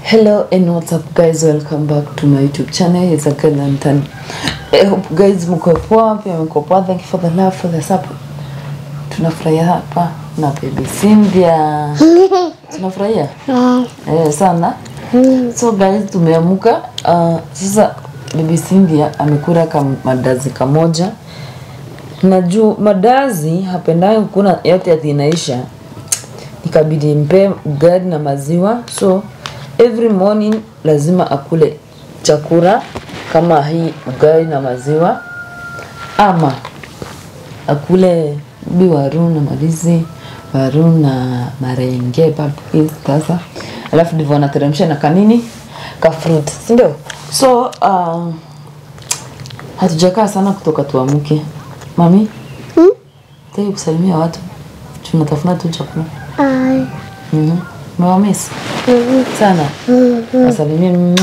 Hello and what's up guys, welcome back to my YouTube channel. It's a girl Lantern. I hope guys mko poa, pia mko poa. Thank you for the love, for the support. Tunafurahia hapa na baby Cynthia. Tunafurahia eh, sana. So guys, tumeamuka uh, sasa baby Cynthia amekula kama madazi kamoja na juu madazi hapendayo kuna yote ati inaisha ikabidi mpe ugali na maziwa so every morning lazima akule chakula kama hii ugali na maziwa ama akule bi waru na marizi waru na marenge papi sasa alafu ndivyo anateremsha na kanini ka fruit si ndio so uh, hatujakaa sana kutoka tuamuke mami Hmm? taki kusalimia watu tunatafuna tu chakula Ai. Mhm. Umewamisi sana. Asalimie mama.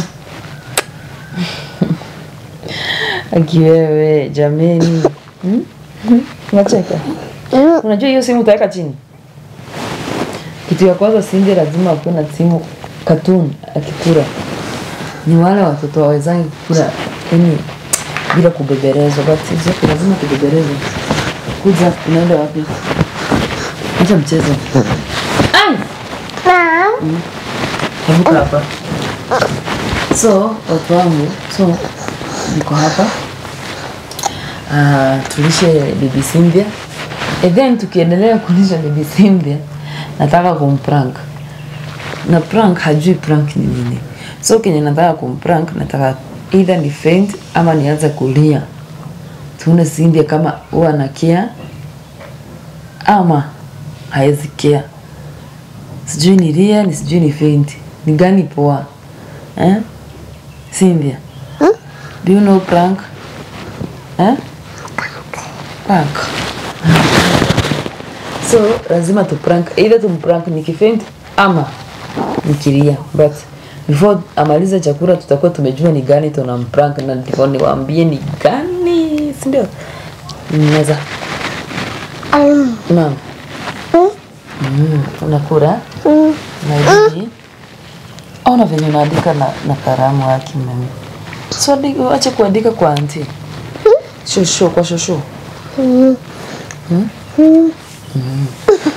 Akiwewe jameni. Hmm? Unacheka? Mm. Unajua hiyo simu utaweka chini. Kitu ya kwanza Cindy lazima akuwe na simu cartoon akikula. Ni wale watoto wawezangi kukula yani bila kubeberezwa, but sisi lazima tubeberezwe. Kuja unaenda wapi? Acha mchezo. Ai! Mom. Hebuka hapa. So, watu wangu, so niko hapa uh, tulishe bibi Cynthia. And then tukiendelea kulisha bibi Cynthia, nataka kumprank na prank hajui prank ni nini. So kenye nataka kumprank, nataka either ni faint ama nianze kulia, tuone Cynthia kama huwa anakia ama haezi kia sijui ni ria ni sijui ni faint ni gani poa eh? Cynthia do you know prank eh? prank so lazima tu prank either tumprank nikifaint ama nikiria but before amalize chakula tutakuwa tumejua ni gani tunamprank na ndivyo niwaambie ni gani sindio meza Um. mam Mm. mm, unakura Mm. Nairobi. Ona venye unaandika na, na karamu yake mami. So adi- acha kuandika kwa anti. Shosho kwa shosho. Mm. Hmm? Mm.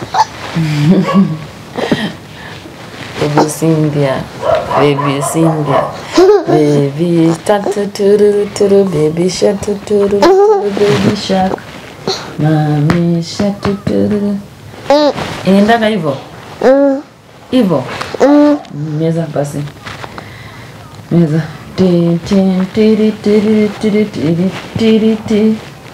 Baby Cynthia. Baby Cynthia. Baby shark tuturu turu baby shark tuturu turu baby shark. Mami shark tuturu. Mm. Inaendaga hivyo? Mm. Hivyo? Mm. meza basi meza Ti, ti, tiri, tiri, tiri, tiri, tiri, ti.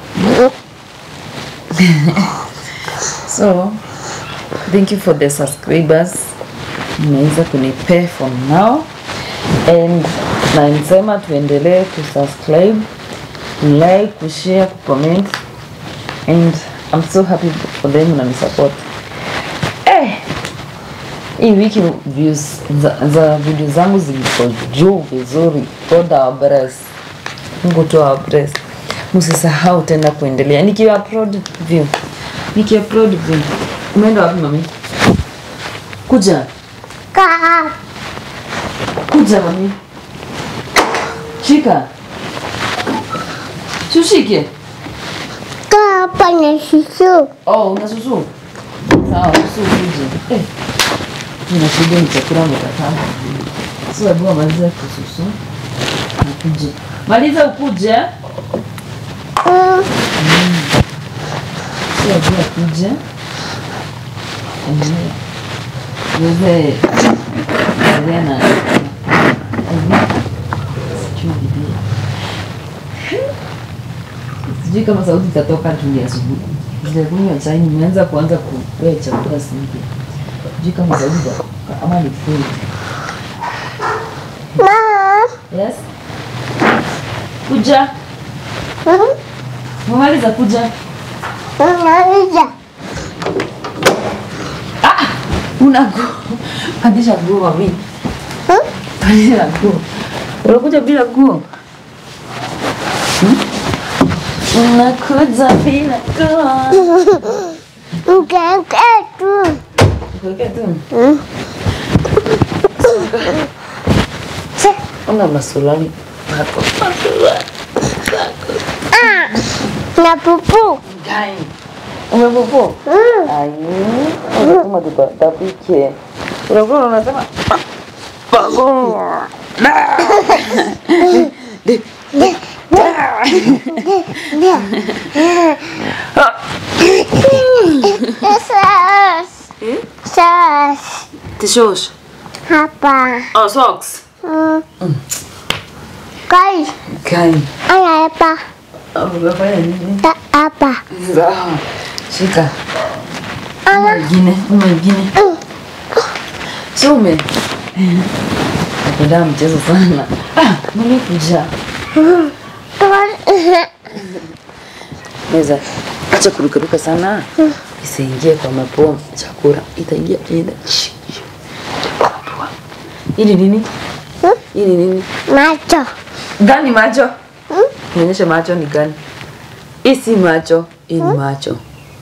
so thank you for the subscribers mmeweza kunipay for now and na nisema tuendelee kusubscribe like kushare kucomment and i'm so happy for them na support eh hii wiki views za, za video zangu ziko juu vizuri God our bless Mungu tu our bless msisahau tena kuendelea nikiwa upload view nikiwa upload view umeenda wapi mami kuja Ka. kuja mami shika tushike Ka panya susu. oh una susu sawa susu kuje eh nina shida ni chakula mtakatana sio hebu maliza kususu ukuje maliza ukuje Mm. sio hebu ukuje eh wewe wewe na sijui bibi sijui kama sauti itatoka juu ya asubuhi sijakunywa chai nimeanza kuanza kupea chakula singi sijui kama sauti itatoka ama ni food Mom. yes kuja Mm. umemaliza kuja Unaweza. ah una nguo pandisha nguo mami Mm. pandisha nguo unakuja bila nguo Hmm? unakuja bila nguo Ukeke tu. Kuwekea tu Mm. Una masulani zako. Masulani. Ah. Na pupu. Gai. Umepopo? Mm. Ai. Unasema tutapike. Unakuwa unasema Pago. Na. Ndio. Sas. Sas. Tishosh. Hapa. Oh, socks. Mm. Guys, Gai. ana hapa. Umefanya nini? Ta- Hapa. Sawa. Shika. Ana. Mwingine, mwingine. Sume. Napenda mchezo sana. Ah, mimi kuja. Meza. Acha kurukaruka sana. Isiingie kwa mapua chakula. Itaingia ina. Hili nini? Hili nini? Macho. Gani macho? Nionyeshe macho ni gani? Hii si macho, hii ni macho.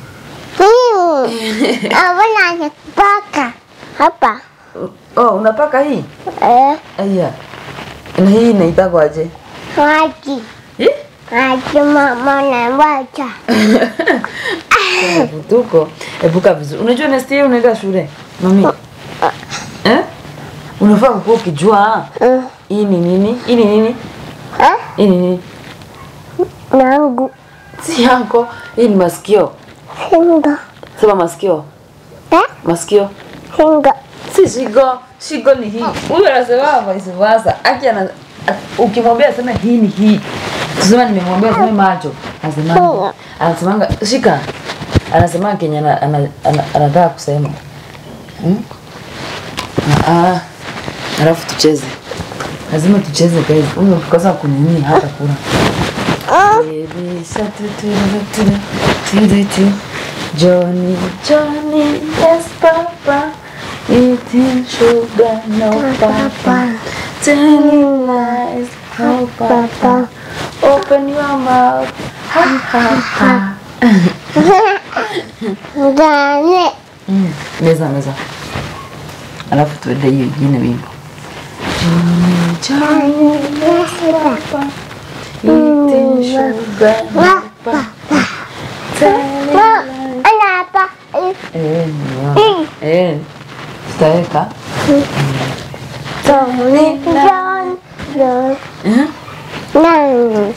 Abona nakipaka. Hapa. Oh, unapaka hii? Eh, Aya. Na hii inaitwa aje? maji. Eh? Maji mama na macho. Kuna Vutuko. Ebuka vizuri. Unajua Nestia unaenda shule? Mami. Eh? Unafaa kuwa ukijua Mm. hii ni nini? Hii ni nini? Eh? Hii ni nini? Nangu. Si yako. Hii ni masikio. Singo. Sema masikio. Eh? Masikio. Singo. Si shigo. Shigo ni hii. Huyu anasema vice versa. Aki ana ukimwambia aseme hii ni hii. Tuseme nimemwambia aseme macho. Anasema anasemanga shika. Anasema Kenya ana- ana- ana- anataka kusema. Hmm? Ah, ah. Alafu tucheze. Lazima tucheze guys. Huyu ukikosa kunini hata kula. Baby shark tu tu tu tu tu tu. Johnny, Johnny, yes papa. Eating sugar, no papa. Telling lies, no papa. Open your mouth, ha ha ha. Ndani. Mm, meza meza. Alafu tuende hiyo ingine wimbo. Johnny, Johnny, yes papa. Eating sugar, no papa. Telling Ma, lies. ana hapa. Eh, ni Eh, tutaweka. Tony John. John. Eh? Nangu.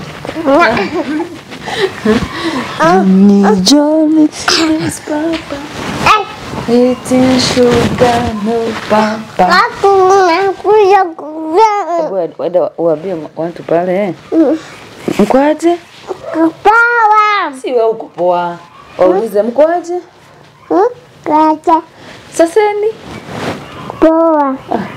Ni Johnny, yes papa. Eh, Eating sugar, no papa. aku nakuja kuvaa. Wada uambie watu pale eh. Mkwaje? Kupawa. Si wewe uko poa. Waulize mkwaje? Hmm? Kacha. Saseni. Poa.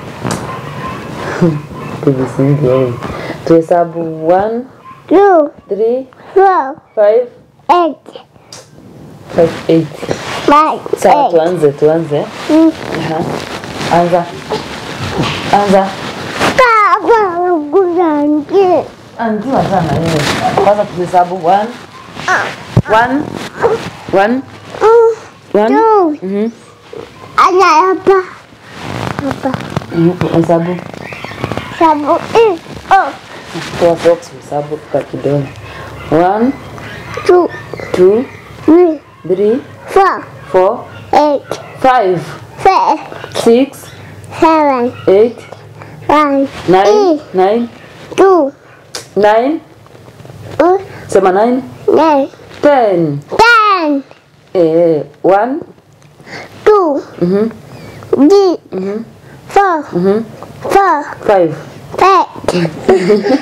Tuvisingi wewe. Tuhesabu 1 Two, 3 four, 5 eight, 5 8. five, Sawa eight. tuanze tuanze. Hmm. Aha. Anza. Anza. Kama kujangi. Anjua sana wewe. Kwanza tuhesabu 1 1 1 1 Two. Mhm. Ana hapa. Hapa. Mhm. Hesabu. Sabu. Eh. Oh. Toa socks hesabu kwa kidole. 1 Two, 2 three, 3 four, 4 eight, 5 five, 6 seven, 8 one, 9 9 two, 9 uh, sema 9 nine, 10 ten, eh 1 two, mhm three, mhm four, mhm four, 5 eight.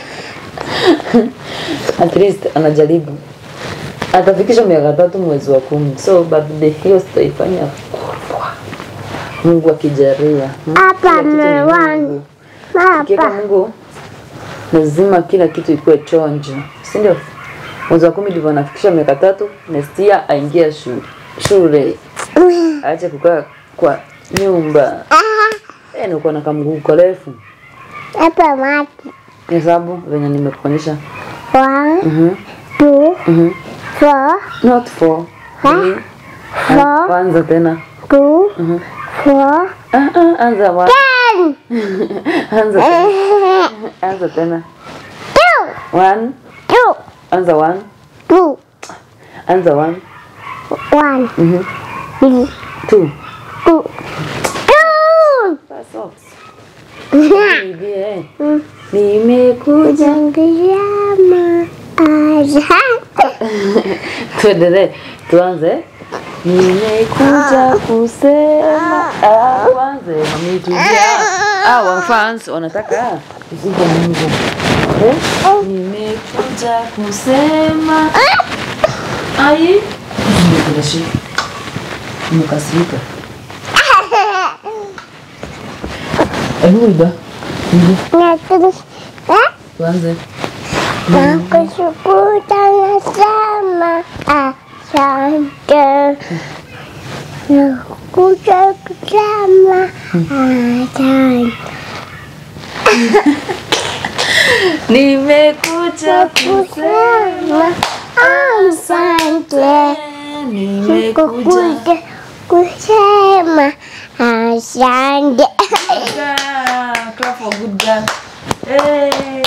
at least anajaribu atafikisha miaka tatu mwezi wa kumi so birthday hiyo sitaifanya kubwa mungu akijaria Hmm? Hapa Kila kitu ni mewani. Mungu. Ukiweka Hapa. mungu lazima kila kitu ikuwe chonjo si ndio mwezi wa kumi ndivyo anafikisha miaka tatu nestia aingia shule shule aache kukaa kwa nyumba Ah, e, nikuwa na kamguu karefu Hapa maji. hesabu venye nimekuonyesha One, Mhm, two, mhm. four, not four Ha? Three. four, Anza tena. two, Mhm. four, Ah, ah, anza wa. ten. Anza tena. Anza tena. Two. One. Two. Anza one. Two. Anza one. One. Mhm. Two. Two. Two. Two. Vaa socks. Niibie. Nimekuja. Jangiyama. Asante. Tuendelee. Tuanze. Nimekuja kusema. Ah, tuanze. Mami tulia. Ah, wa fans wanataka usiku Mungu. Eh? Nimekuja kusema. Ai. Nimekuja Nimekasirika. Hebu iba. Iba. Nakushukuru. Eh? Tuanze. Nakushukuru sana. Asante. Nakuja kusema. Asante. Nimekuja Kusema. Asante. Nimekuja Kukuja kusema. Asante. girl. Clap for good girl. Hey.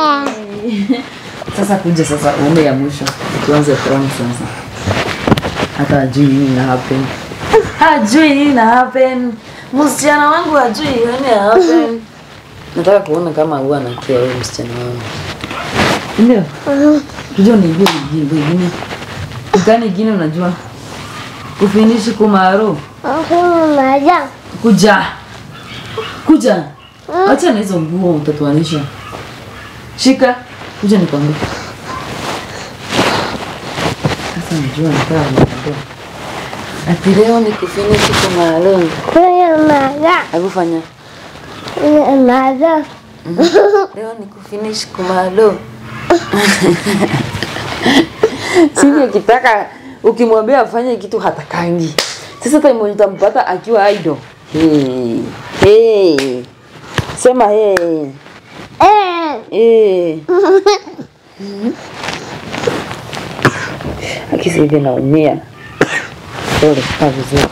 Sasa kuja sasa ume ya mwisho. Tuanze from sasa. Hata hajui nini na happen. Hajui nini na happen. Msichana wangu hajui nini na happen. Nataka kuona kama huwa anakia huyo msichana wangu. Ndio. Unajua ni hiyo nyimbo ingine. Ukani ingine unajua. Kufinishi kumaro. Maja. Kuja. Kuja. Acha na hizo nguo utatuanisha. Shika. Kuja nikwambie. Sasa najua nikaa nikwambia. Ati leo ni kufinishi kumaro. Kuya maja. Hebu fanya. Kuya maja. Leo ni kufinish kumalo. Sisi akitaka ukimwambia afanye kitu hatakangi. Sasa time utampata akiwa idol. Hey. Hey. Sema hey. Eh. Hey. Akisi hivi naumia. Pole, kaa vizuri.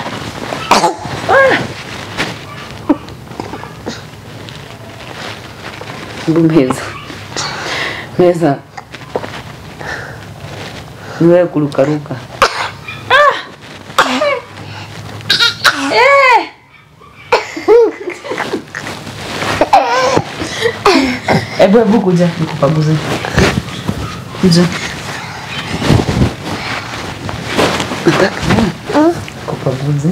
Hebu meza. Meza. Ni wewe kurukaruka. Hebu hebu kuja nikupaguze. Kuja. Nataka kupaguze.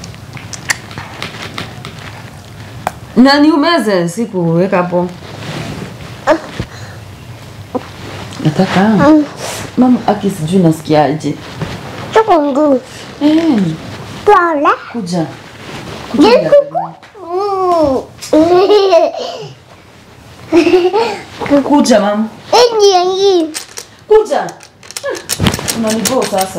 Na ni umeze, si kuweka hapo. Nataka mama aki sijui nasikiaje. Chukungu. Eh, Pole. kuja. Kuja. Yesu. Kuja mama. Ingi ingi. Kuja. Unanivoo sasa.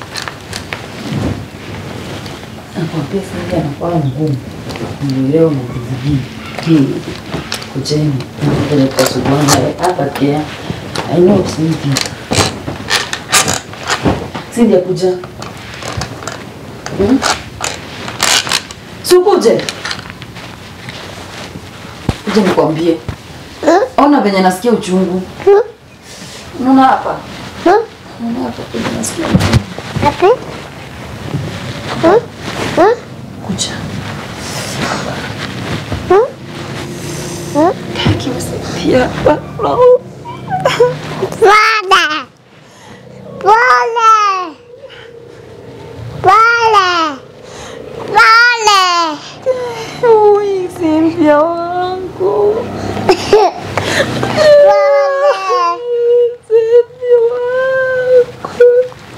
Nakwambia sasa anakuwa ngumu. Nielewa mkuzidi. Hii. Kujeni. Napeleka subwana hapa kia. I know Cindy. Cindy kuja. Hmm? Sikuje. Kuja nikwambie. Ona venye nasikia uchungu. Unaona hapa? Unaona hapa venye nasikia uchungu. Tapi. Hmm? Hmm? Kuja. Hmm? Hmm? Akiwasaidia hapa. No. Pole. Pole. Pole. Pole. Ui, Cynthia wangu. Pole. Cynthia wangu.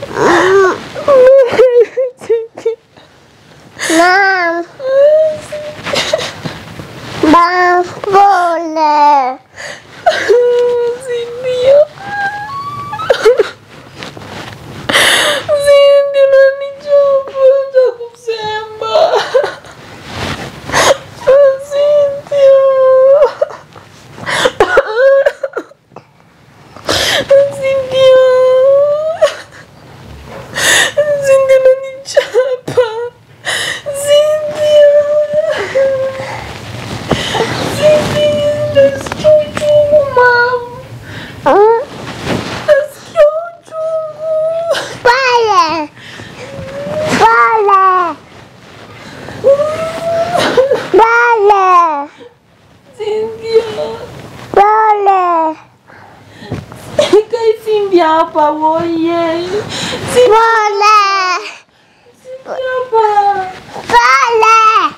Mom. Mom, pole. hapa woye. Si Pole. hapa. Pole.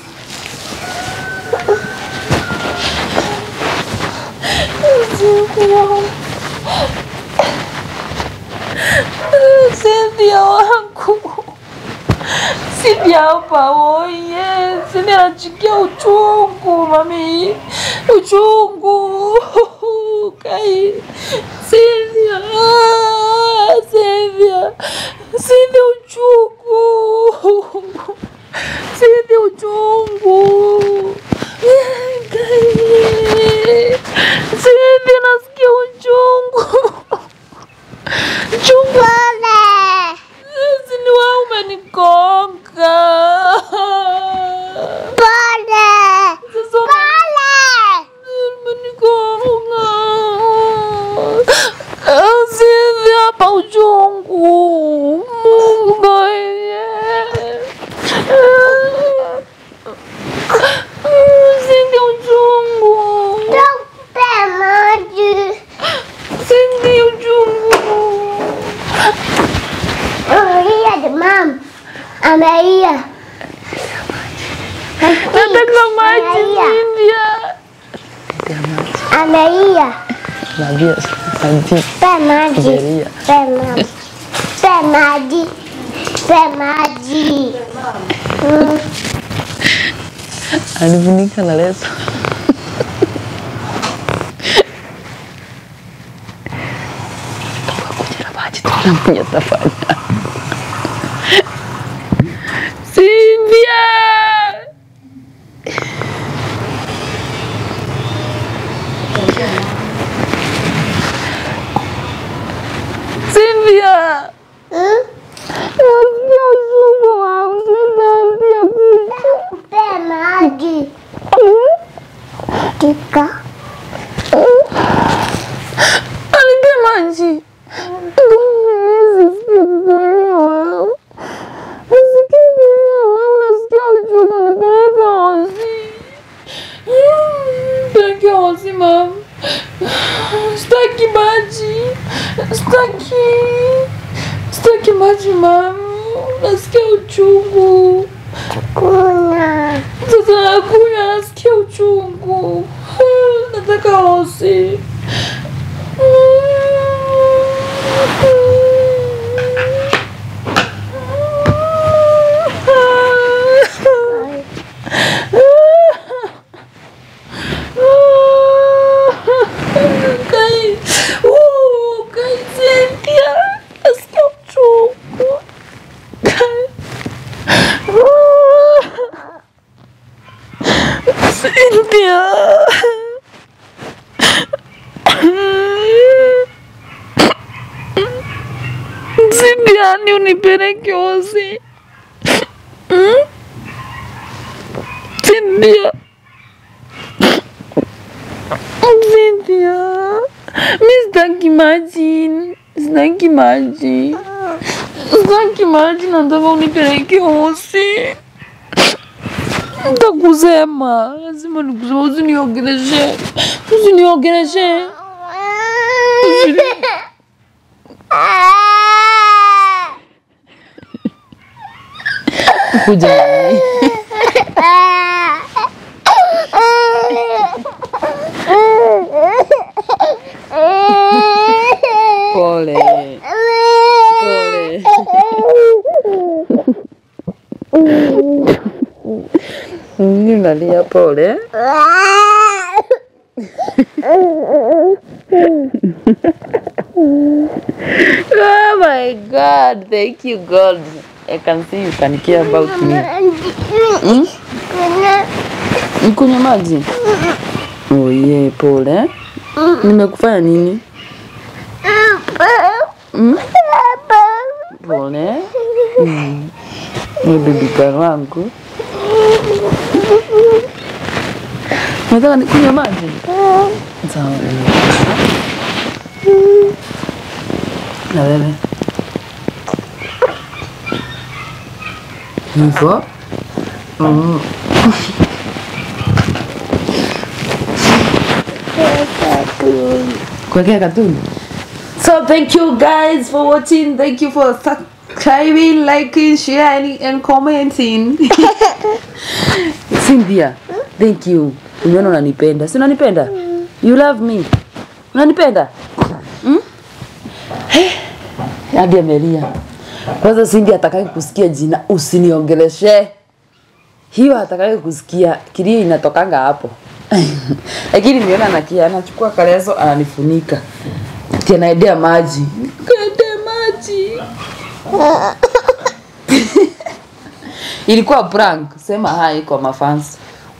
Cynthia wangu. Cynthia hapa woye. Cynthia anachukia uchungu mami. Uchungu. Kai. Cynthia. Ah, Cynthia. Cynthia uchungu. Cynthia uchungu. Kai. Cynthia nasikia uchungu. Uchungu. Pole. Hizi ni wewe umenigonga. Pole. Sasa Pole. umenigonga. Sizi hapa uchungu. Mungu baye. Sizi uchungu. Tupe maji. Sizi uchungu. Amelia the mom. Amelia. Nataka maji Amelia. Cynthia. Amelia. Navia maji. Pe maji. Amelia. Pe maji. Pe maji. Pe maji. Mm. Alifunika na leso. Kuja na maji tunamnya tafanya. Cynthia! Cynthia! Mm. Nasikia uchungu wangu, ninaambia kitu. Pe maji. Tika. Alipia maji. Sisikia kuelewa. Nasikia kuelewa, nasikia uchungu, nipeleke hosi. Nipeleke hosi, mama. Sitaki maji. Sitaki. Sitaki maji, mama. Nasikia uchungu. Kuna. Sasa nakunywa, nasikia uchungu. Nataka hosi. Kai, uh, Kai Cynthia, nasikia uchungu. Kai. Cynthia. Cynthia, ni unipeleke hosi. Hmm? Cynthia. Cynthia. Mi sitaki maji. Sitaki maji. Sitaki maji, nataka unipeleke hosi. Nitakusema, lazima nikusema, usiniongeleshe, usiniongeleshe. Kuja na maji. Pole. Pole. Mimi nalia pole. Oh my God, thank you God. I can see you can care about me. Hmm? Nikunywa maji? Oh yeah, pole. Nimekufanya nini? Hmm? Pole. Hmm. Ni bibi wangu. Unataka nikunywe maji? Sawa. Na wewe? Hivyo? Mm. Kuwekea katuni? So thank you guys for watching. Thank you for subscribing, liking, sharing, and commenting. Cynthia, thank you. Umeona unanipenda. Si unanipenda? You love me. Unanipenda? Hmm? Eh, Hadi amelia. Kwanza Cindy atakaye kusikia jina usiniongeleshe. Hiyo atakaye kusikia kilio inatokanga hapo. Lakini nimeona nakia anachukua kaleso ananifunika. Ati anaendea maji. Kaendea maji. Ilikuwa prank. Sema hi kwa mafans.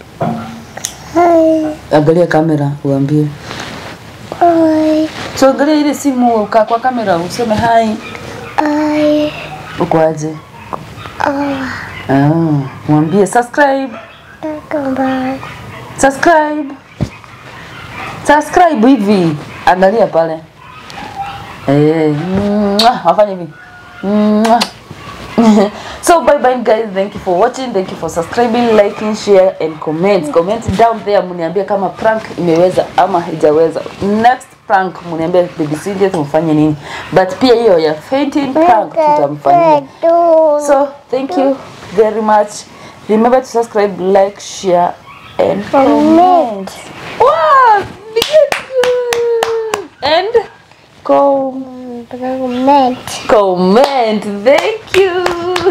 Hi. Angalia kamera uambie. Hi. So angalia ile simu uka kwa kamera useme hi. Hi. Uko aje? Oh, Ah, mwambie subscribe. welcome back. Subscribe. Subscribe hivi. Angalia pale. Eh, mwah, wafanye hivi. Mwah. so bye bye guys thank you for watching thank you for subscribing liking share and comment comment down there mniambie kama prank imeweza ama haijaweza next prank mniambie baby Cynthia tumfanye nini but pia hiyo ya fainting prank tutamfanyia So thank you very much. Remember to subscribe, like, share, and comment. Wow, beautiful. And com Comment. comment. Thank you.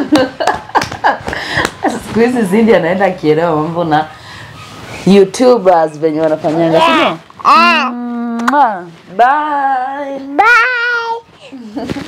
Siku hizi Cindy anaenda akielewa mambo na YouTubers venye wanafanyanga, si ndio? Ah, Mwah. Bye. bye.